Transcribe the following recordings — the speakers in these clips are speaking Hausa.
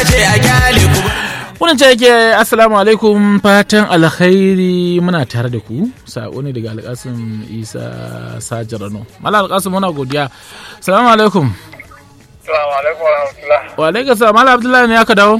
ce a gyale ku Wannan ce yake assalamu alaikum fatan alkhairi muna tare da ku sako ne daga alkasim isa sajarano mala alkasim muna godiya salamu alaikum Assalamu alaikum wa rahmatullah. wa alaikum salam mala abdullahi ne aka dawo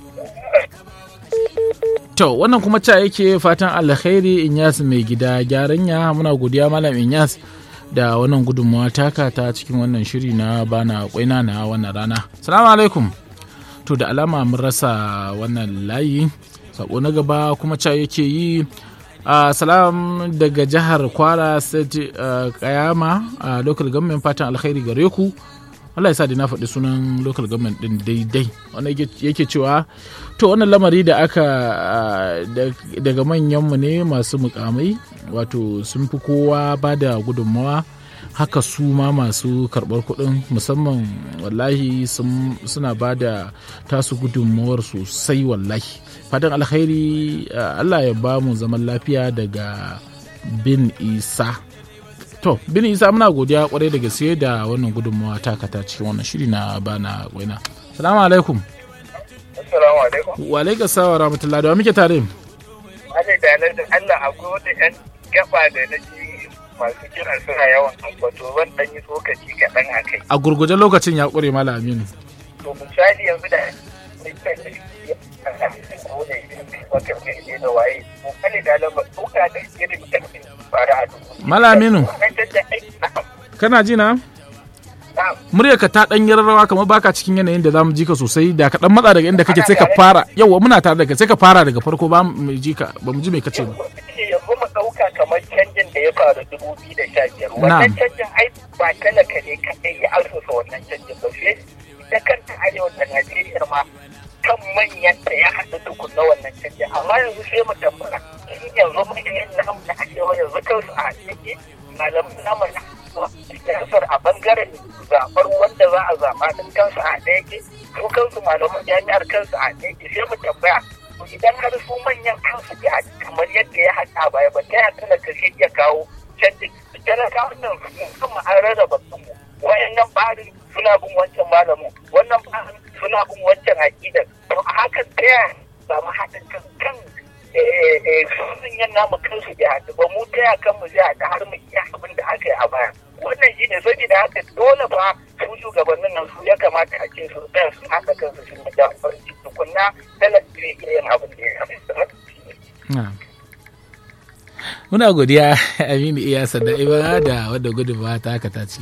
to wannan kuma ca yake fatan alkhairi inyas mai gida gyaranya muna godiya malam inyas da wannan gudunmawa taka ta cikin wannan shiri na bana kwaina na wannan rana salamu alaikum to da alama mun rasa wannan layi sako na gaba kuma ca yake yi a salam daga jihar kwara state uh, kayama a local government fatan alkhairi gare ku Allah ya sa da na faɗi sunan local government din daidai wanda yake cewa to wannan lamari da aka uh, daga manyanmu ne masu mukamai wato sun fi kowa ba da gudunmawa haka su ma masu karɓar kuɗin musamman wallahi suna ba da tasu gudunmawar sosai wallahi fatan alkhairi allah ya ba mu zaman lafiya daga bin isa to bin isa muna godiya kwarai da gaske da wannan gudunmawa takata cikin wannan shiri na bana gwaina salamu alaikum Assalamu alaikum. wa alaikum salam wa rahmatullahi da wa muke tare Ana da da Allah akwai wata ƴan gaba da na ji masu kira suna yawan ambato zan ɗan yi tsokaci kaɗan a kai. a gurguje lokacin ya ƙure mala aminu To misali yanzu da wata mai da waye. Misali da lamba tsoka da irin ƙarfin fara a dubu. mala aminu kana ji na muryarka ta dan yi rawa kamar baka cikin yanayin da zamu ji ka sosai da ka dan matsa daga inda kake sai ka fara yawa muna tare da kai sai ka fara daga farko ba mu ji ka ba mu ji me kace ba yanzu mu ɗauka kamar canjin da ya faru dubu biyu da sha biyar wannan canjin ai ba talaka ne kaɗai ya asusa wannan canjin ba sai ita kanta arewa da najeriya ma kan manyan ta ya haɗu tukun na wannan canjin amma yanzu sai mu tambaya shi yanzu manyan namu na arewa yanzu kansu a haɗe malamin namu na siyasar a bangaren zaɓar wanda za a zaɓa din kansu a ɗaya ke su kansu malaman jami'ar kansu a ɗaya ke sai mu tambaya idan har su manyan kansu ya kamar yadda ya haɗa baya ba ta ya tana kashe iya kawo canji talakawan nan kuma an rarraba su wayannan barin suna bin wancan malamin wannan barin suna bin wancan aƙidar to a hakan ta ya samu haɗin kan kan sun yan namu kansu bai haɗu ba mu ta ya kanmu zai haɗu har mu iya abin da aka yi a baya wannan shi ne saboda haka dole fa su shugabannin nan su ya kamata a ce su tsaya su haɗa kansu su da farin tukunna talaka ne yin abin da ya kamata. Muna godiya Aminu Iyasa da Iba da wadda gudunmawa ta haka ta ci.